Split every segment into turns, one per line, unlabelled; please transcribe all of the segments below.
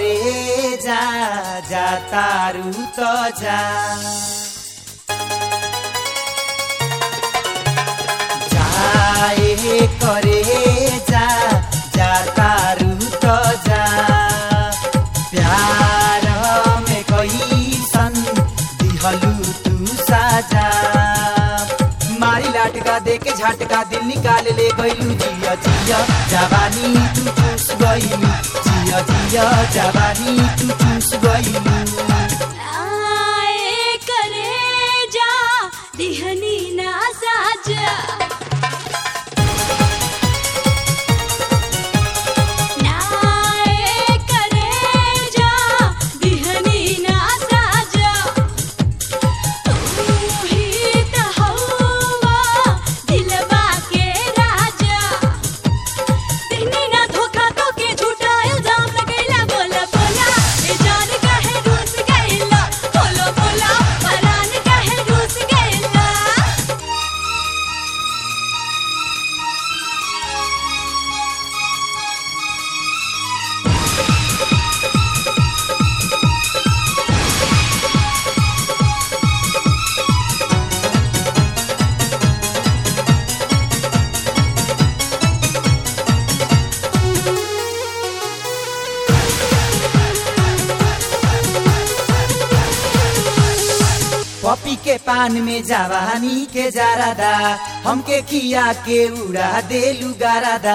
करे जा जा तारू त जा जाए करे जा जा तारू त जा प्यार में कैसन दिहलू तू साजा मारी लाटका दे के झटका दिल निकाल ले गईलू जिया जिया जवानी तू चूस गईलू जिया जिया जवानी तू चूस गईलू
आए करे जा दिहनी ना साजा नाए करे जा दिहनी ना साजा तू ही त हवा दिलवा के राजा दिहनी ना धोखा तो के झूठा इल्जाम लगैला बोला बोला ए जान काहे रूस गइला बोलो बोला परान काहे रूस गइला
पपी के पान में जवानी के जारादा हमके खिया के उड़ा देलू गारादा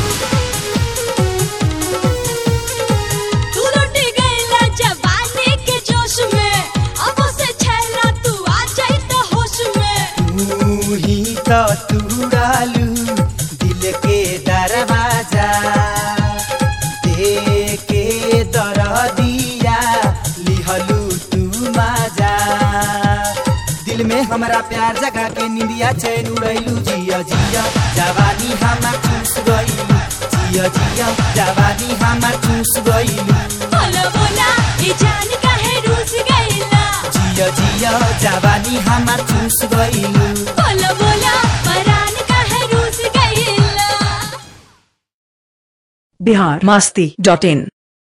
तू लुट गइला जवानी के जोश में अब से छैला तू आ जाई त होश में
तू ही तो तुड़ालू दिल के दरवाजा दे के दर दिया लिहलू तू माजा दिल में हमरा प्यार जगा के निंदिया चैन उड़ैलू जिया जिया जवानी हमार चूस गईलू जिया जिया जवानी हमार चूस गईलू
बोलो बोला ए जान काहे रूस गइला
जिया जिया जवानी हमार चूस गईलू
बोलो बोला परान काहे रूस गइला
बिहार मस्ती डॉट इन